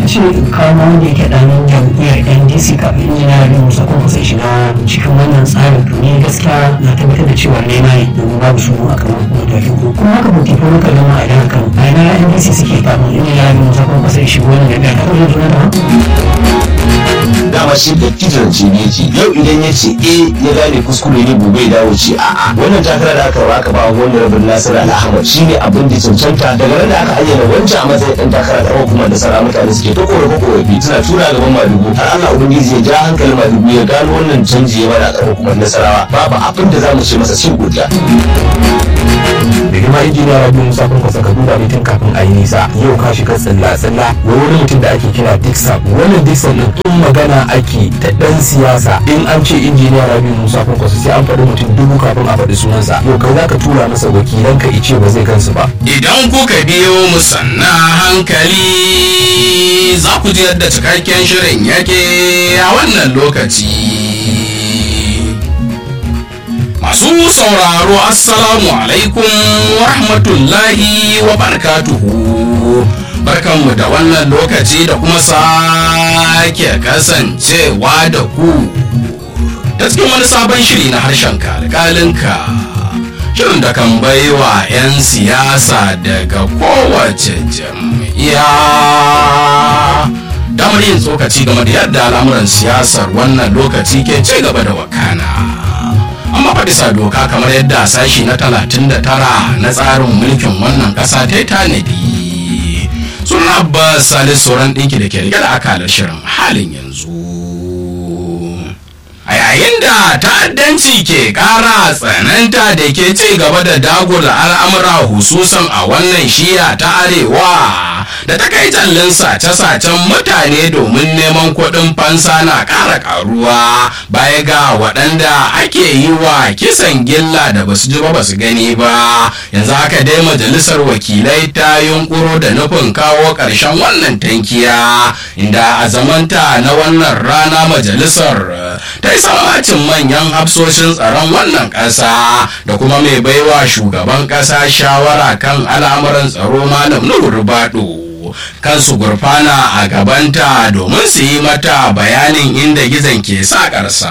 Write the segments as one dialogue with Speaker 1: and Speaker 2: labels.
Speaker 1: ce kawo wanda yake ɗan jam'iyyar ndc kafin injiniya rabi musa ko kusa shiga cikin wannan tsarin to ni gaskiya na tabbatar da cewa ne na yi domin babu su a kamar matakin ko kuma haka buki ko muka zama a idan kan a ina ndc suke kafin injiniya rabi musa ko kusa shiga wannan jam'iyyar da kuma juna da
Speaker 2: dama shi da kitarci ne yake yau idan ya ce eh ya gane kuskure ne gobe ya dawo ce a'a wannan takara da aka aka ba wani rabin nasiru al'ahmad shi ne abin da cancanta daga nan da aka ayyana wancan a matsayin ɗan takara da kuma da sara mutane suke ta korafe korafi suna tura gaban madugu har Allah ubangiji ya ja hankalin madugu ya gano wannan canji ya bada ƙarfa kuma nasarawa babu abin da za mu ce masa sai godiya.
Speaker 3: da girma injiniya rabi musa kun kwasa ka duba tun kafin a yi nisa yau ka shiga tsalla tsalla wa wani mutum da ake kira dixon wannan dixon din in magana ake ta dan siyasa in an ce injiniya rabi musa kun kwasa sai an faɗi mutum dubu kafin a faɗi sunansa yau kai za ka tura masa wakilan ka ice ba zai gansu ba
Speaker 4: Idan kuka biyo mu sanna hankali za ku ji yadda cikakken shirin yake a wannan lokaci. Masu sauraro Assalamu alaikum wa rahmatullahi wa barakatuhu. Barkanmu da wannan lokaci da kuma sake kasancewa da ku. Ta cikin wani sabon shiri na harshen kalkalinka. Shirin da kan baiwa 'yan siyasa daga kowace jam'iyya. Damar yin tsokaci game da yadda al'amuran siyasar wannan lokaci ke ci gaba da wakana. amma fa bisa doka kamar yadda sashi na 39 na tsarin mulkin wannan ƙasa ta tanadi suna ba salis sauran ɗinki da ke rike da akalar shirin halin yanzu a yayin da ta'addanci ke ƙara tsananta da ke ci gaba da dagula al'amura hususan a wannan shiya ta arewa da ta kai tallin sace-sacen mutane domin neman kuɗin fansa na ƙara ƙaruwa baya ga waɗanda ake yi wa kisan gilla da basu ji ba basu gani ba yanzu haka dai majalisar wakilai ta yunkuro da nufin kawo ƙarshen wannan tankiya inda a zamanta na wannan rana majalisar ta yi samacin manyan hafsoshin tsaron wannan ƙasa da kuma mai baiwa shugaban ƙasa shawara kan al'amuran tsaro malam nuhu rubado kansu gurfana a gabanta domin su yi mata bayanin inda gizon ke saƙarsa.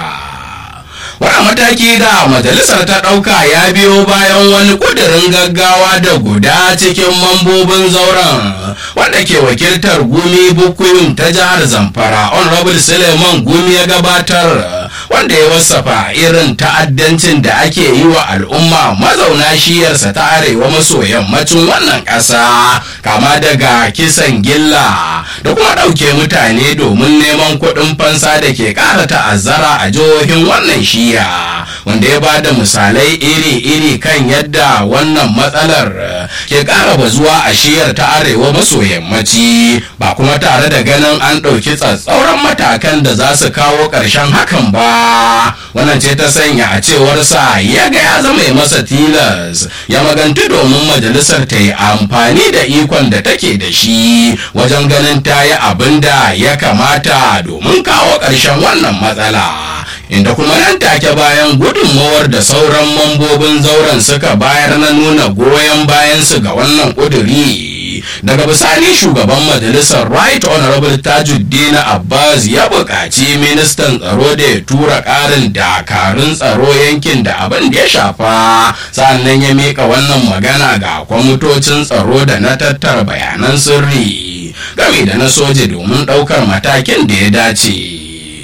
Speaker 4: wani mataki da majalisar ta ɗauka ya biyo bayan wani ƙudurin gaggawa da guda cikin mambobin zauren wanda ke wakiltar gumi bukuyun ta jihar zamfara honorable suleiman gumi ya gabatar wanda ya wasafa irin ta'addancin da ake yi wa al'umma mazauna shiyarsa ta arewa maso yammacin wannan ƙasa kama daga kisan gilla da kuma ɗauke mutane domin neman kuɗin fansa da ke ƙara ta'azzara a jihohin wannan shiya wanda ya ba da misalai iri-iri kan yadda wannan matsalar ke ƙara bazuwa a shiyar ta arewa maso yammaci ba kuma tare da ganin an ɗauki tsatsauran matakan da za su kawo ƙarshen hakan ba wannan ce ta sanya a cewarsa ya ga ya zama masa tilas ya magantu domin majalisar ta yi amfani da ikon da take da shi wajen ganin ta yi abin da ya kamata domin kawo ƙarshen wannan matsala inda kuma nan take bayan gudunmawar da sauran mambobin zauren suka bayar na nuna goyon bayansu ga wannan ƙuduri daga bisani shugaban majalisar right honorable tajuddin abbas ya buƙaci ministan tsaro da ya tura ƙarin dakarun tsaro yankin da abin da ya shafa sannan ya miƙa wannan magana ga kwamitocin tsaro da na tattara bayanan sirri game da na soja domin ɗaukar matakin da ya dace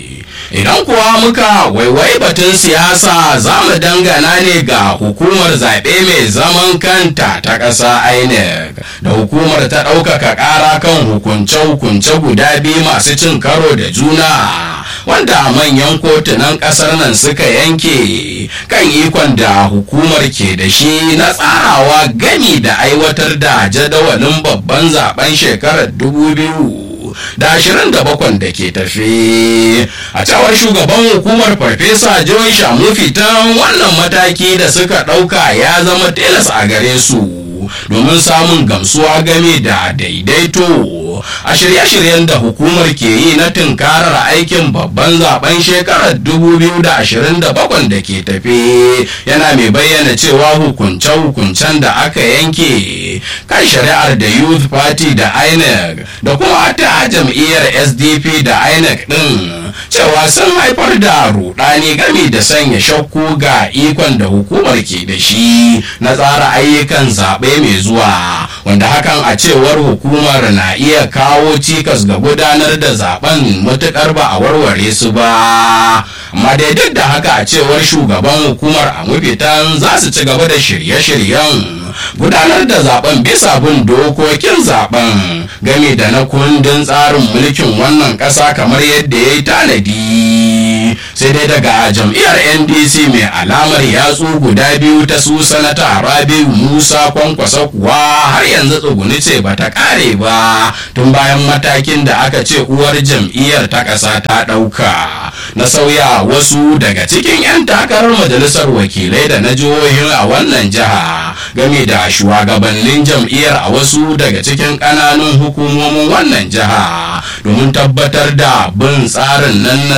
Speaker 4: idan kuwa muka waiwai batun siyasa za mu dangana ne ga hukumar zaɓe mai zaman kanta ta ƙasa inec da hukumar ta ɗaukaka ƙara kan hukunce-hukunce guda biyu masu cin karo da juna wanda manyan kotunan ƙasar nan suka yanke kan ikon da hukumar ke da shi na tsarawa gami da aiwatar da jadawalin babban zaben shekarar 2000 da ashirin da bakwan da ke tafe a cewar shugaban hukumar farfesa john shamu fitan wannan mataki da suka ɗauka ya zama tilas a gare su domin samun gamsuwa game da daidaito a shirye-shiryen da hukumar ke yi na tunkarar aikin babban zaben shekarar 2027 da ke tafe yana mai bayyana cewa hukunce-hukuncen da aka yanke kan shari'ar da youth party da inec da kuma ta jam'iyyar sdp da inec din cewa sun haifar da rudani gami da sanya shakku ga ikon da hukumar ke da shi na tsara ayyukan zaɓe mai zuwa wanda hakan a cewar hukumar na iya kawo cikas ga gudanar da zaben matuƙar ba a warware su ba amma dai duk da haka a cewar shugaban hukumar a mafitan za su ci gaba da shirye-shiryen gudanar da zaben bisa bin dokokin zaben game da na kundin tsarin mulkin wannan ƙasa kamar yadda ya yi tanadi sai dai daga jam'iyyar ndc mai alamar yatsu guda biyu ta su sanata rabiu musa kwankwasa kuwa har yanzu tsuguni ce ba ta kare ba tun bayan matakin da aka ce uwar jam'iyyar ta ƙasa ta ɗauka na sauya wasu daga cikin 'yan takarar majalisar wakilai da na jihohin a wannan jiha game da shugabannin jam'iyyar a wasu daga cikin ƙananun hukumomin wannan jiha domin tabbatar da bin tsarin nan na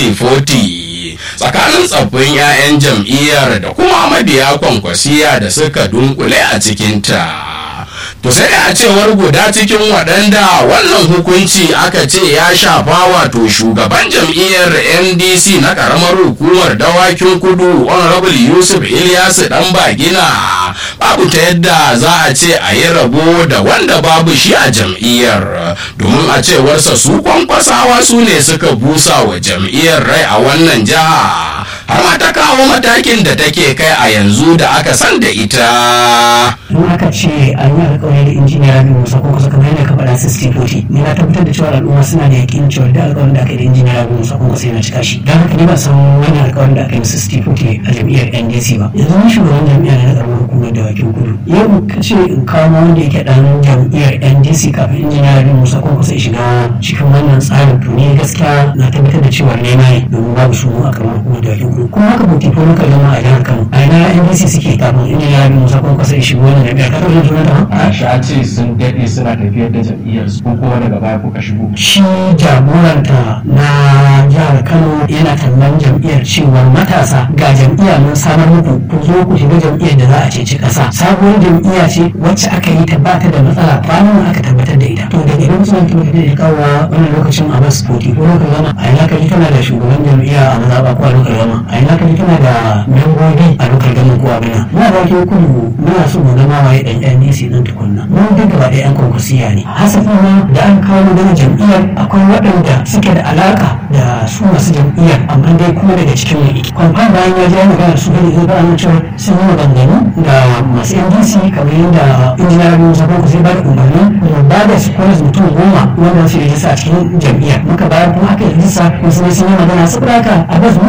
Speaker 4: 60-40 tsakanin tsaffin 'ya'yan jam'iyyar da kuma mabiya kwankwasiya da suka dunkule a cikinta. to sai a cewar guda cikin waɗanda wannan hukunci aka ce ya shafa wato shugaban jam'iyyar ndc na ƙaramar hukumar dawakin kudu honorable yusuf ilyasu dan bagina babu ta yadda za a ce a yi rabo da wanda babu shi a jam'iyyar domin a cewarsa su kwankwasawa su ne suka busa wa jam'iyyar rai a wannan jiha har ma ta kawo matakin da take kai a yanzu da aka san da ita.
Speaker 1: in aka ce an yi alkawari da injiniya rabi musa ko kusa kamar yadda ka faɗa 60 ni na tabbatar da cewa al'umma suna da yakin cewa da alkawarin da aka yi da injiniya rabi musa ko kusa yana cika shi don haka ni ba san wani alkawarin da aka yi 60 a jam'iyyar ndc ba yanzu ni shugaban jam'iyyar na karamar hukumar da wakin kudu yau ka ce in kawo wanda yake dan jam'iyyar ndc kafin injiniya rabi musa ko kusa ya shiga cikin wannan tsarin to ni gaskiya na tabbatar da cewa ne na yi domin babu su a karamar hukumar da wakin kudu kuma haka buti ko muka gama a jihar kano a ina ndc suke kafin injiniya rabi musa ko kusa ya shiga wannan jam'iyyar ka taɓa jin ta
Speaker 5: a sha ce sun daɗe suna tafiyar da jam'iyyar su ko kuma daga baya kuka shigo
Speaker 1: shi jagoranta na jihar kano yana tallan jam'iyyar cewa matasa ga jam'iyya mun samar muku ku zo ku shiga jam'iyyar da za a ceci ƙasa sabuwar jam'iyya ce wacce aka yi ta bata da matsala kwanan aka tabbatar da ita to daga idan suna tabbatar da kawo wannan lokacin a bas koti ko lokacin gama a yana kaji tana da shugaban jam'iyya a mazaɓa ko a lokacin gama a yana kaji tana da membobi a lokacin gama ko abin nan muna da ke kudu muna so mu zama waye ɗan NDC ɗin tukunna mun duk gaba ɗaya 'yan kwankwasiya ne hasafi ma da an kawo magana jam'iyyar akwai waɗanda suke da alaka da su masu jam'iyyar amma dai kuma daga cikin mai iki kwamfan bayan ya ji magana su gani zai bayan cewa sun yi maganganu da masu ndc kamar yadda injiniya rabi musa kwanku zai ba da umarni mu ba da su kwanas mutum goma wanda su yi a cikin jam'iyyar muka bayar kuma aka yi rijista wasu ne sun yi magana saboda haka a bas